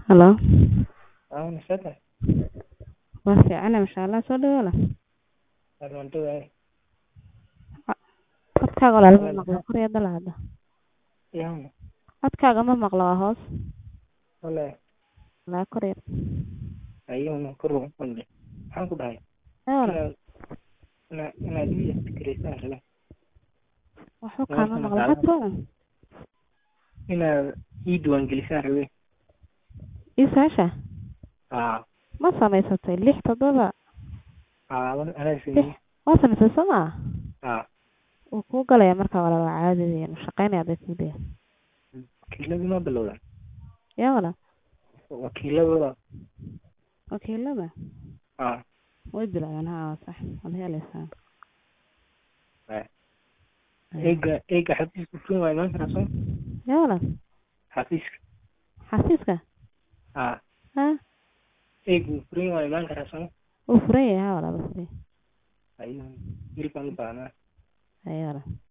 Halo. Aa nashada Waa fiicana masha Allah soo dhawaada walaal. waan dhawahay Codkaaga walaal ma maqlo kor iyo dal hadda. yaana Codkaaga ma maqlo waa hoos. wale Walaa kor iyo. ayuuna kor ugu qaldhay maxaan ku dhahay Ee walaal. inaad inaad inaad ii fikiraysaan rabaa Waxba kaama maqlo hadda. inaad ii diiwaangelisaan rabee Isaasha aa ma samaysatay lix toddoba aa anaa sameeyey waa samaysay soo maa aa wuu kuu galaya marka walaal waa caadi weeyaan shaqaynaya bay kuu leeyahay wakiiladii ma bilowdaan yaa walaal wakiiladooda wakiilada aa way bilaabeen haa waa sax waad helaysaa eega eega xafiiska furin waa imaan karaa soo yaa walaal xafiiska xafiiska aa ha eega furin waa imaan karaa soo wuu furan yahay haa walaal wuu furan yahay ayuu wiil baan u baahnaa ayaa walaal